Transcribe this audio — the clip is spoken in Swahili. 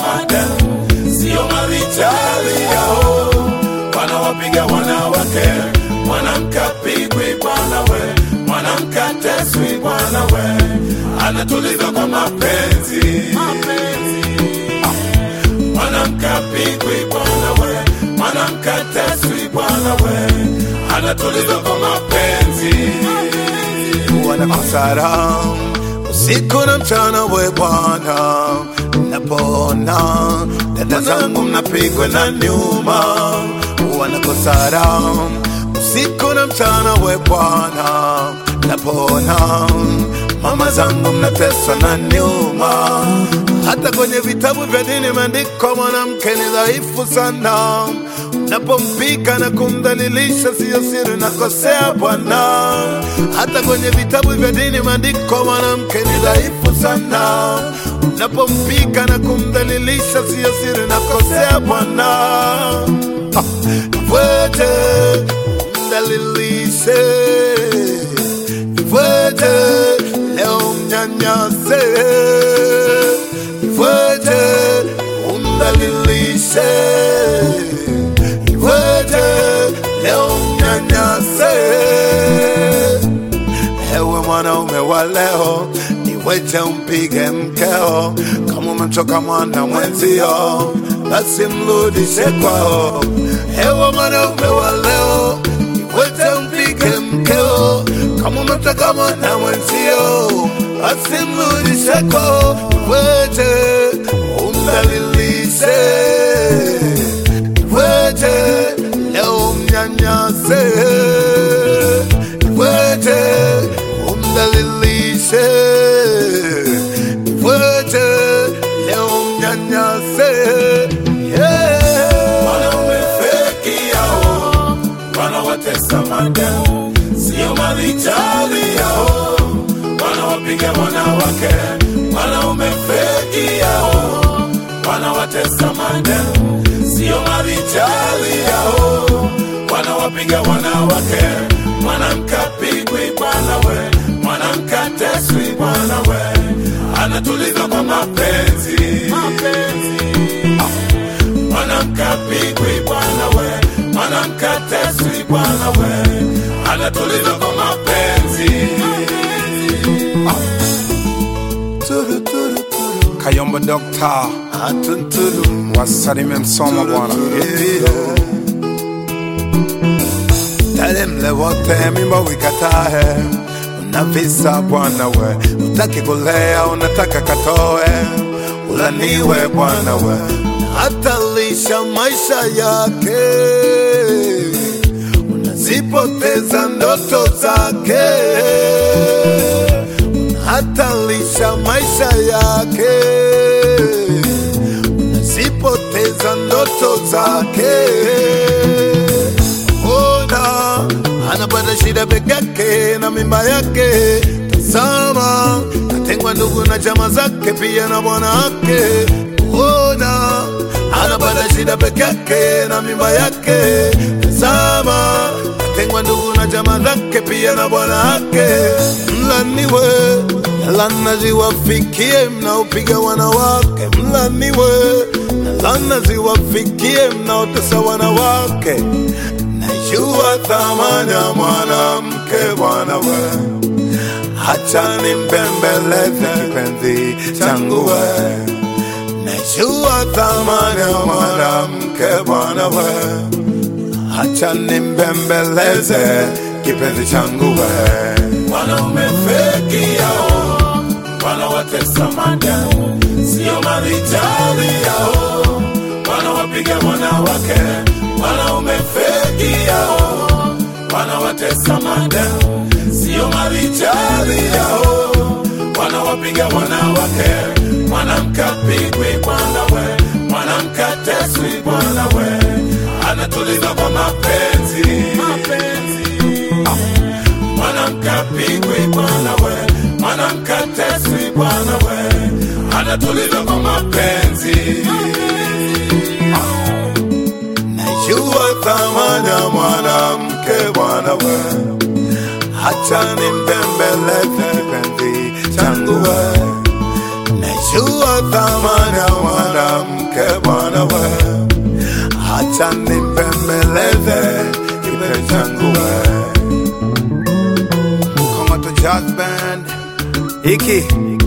madem, sio marijali yao, wanawapiga wanawake. Mwanamke apigwi bwana we, mwanamke ateswi bwana we, anatuliza kwa mapenzi. Mwanamke apigwi bwana we, mwanamke ateswi bwana we, anatuliza kwa mapenzi. wanakosara usiku na mchana, we Bwana, napona dada zangu mnapigwa na nyuma, wanakosara usiku na mchana, we Bwana, napona mama zangu mnateswa na nyuma. Hata kwenye vitabu vya dini imeandikwa mwanamke ni dhaifu sana, unapompika na kumdhalilisha siyo siri, nakosea Bwana. Hata kwenye vitabu vya dini imeandikwa mwanamke ni dhaifu sana, unapompika na kumdhalilisha siyo siri, nakosea Bwana. Ah, Wete mdhalilishe, wete leo mnyanyase, wete umdhalilishe, wete leo mnyanyase. Ewe mwanaume wa leo, niweje umpige mkeo, kama umemchoka mwana mwenzio, basi mrudishe kwao. Ewe mwanaume wa leo, niweje umpige mkeo, kama umemchoka mwana mwenzio, basi mrudishe kwao. Niweje umdhalilishe, niweje leo mnyanyase Niwete umdhalilishe, niwete leo mnyanyase. Yeah. Wanaume feki yao wanawatesa madem, sio marijali yao, wanawapiga wanawake. Wanaume feki yao wanawatesa madem, sio marijali yao, wanawapiga wanawake. Mwanamke apigwi bwana we, mwanamke ateswi bwana we, anatuliza kwa mapenzi. Mwanamke apigwi bwana we, mwanamke ateswi bwana we, anatuliza kwa mapenzi. Turu, turu, turu. Kayombo Dokta Atunturu. wasalimie Msoma bwana. Yeah. Tale mle wote mimba wikatae, una visa bwana we, utaki kulea unataka katoe, ulaniwe bwana we, hatalisha maisha yake, unazipoteza ndoto zake, hatalisha maisha yake, unazipoteza ndoto zake ona anapata shida peke yake na mimba yake. Tazama, katengwa ndugu na chama zake pia na bwana wake. Ona anapata shida peke yake na mimba yake. Tazama, katengwa ndugu na chama zake pia na bwana wake. Mlaniwe na laana ziwafikie mnaopiga wanawake, mlaniwe na laana ziwafikie mnaotesa wanawake. Najua thamani ya mwanamke bwana we, hacha nimbembeleze kipenzi changu we. Najua thamani ya mwanamke bwana we, hacha nimbembeleze kipenzi changu we. Wanaume feki yao wanawatesa madem, sio marijali yao, wanawapiga wanawake. Wanaume feki yao wanawatesa madem, sio marijali yao, wanawapiga wanawake. Mwanamke apigwi bwana we, mwanamke ateswi bwana we, anatuliza kwa mapenzi. Mwanamke apigwi bwana we, mwanamke ateswi bwana we, anatuliza kwa mapenzi. Najua thamani ya mwanamke bwana we, hacha nimbembeleze kipenzi changu we. Najua thamani ya mwanamke acha nimbembeleze kipenzi changu we Kongoto Jazz Band. hiki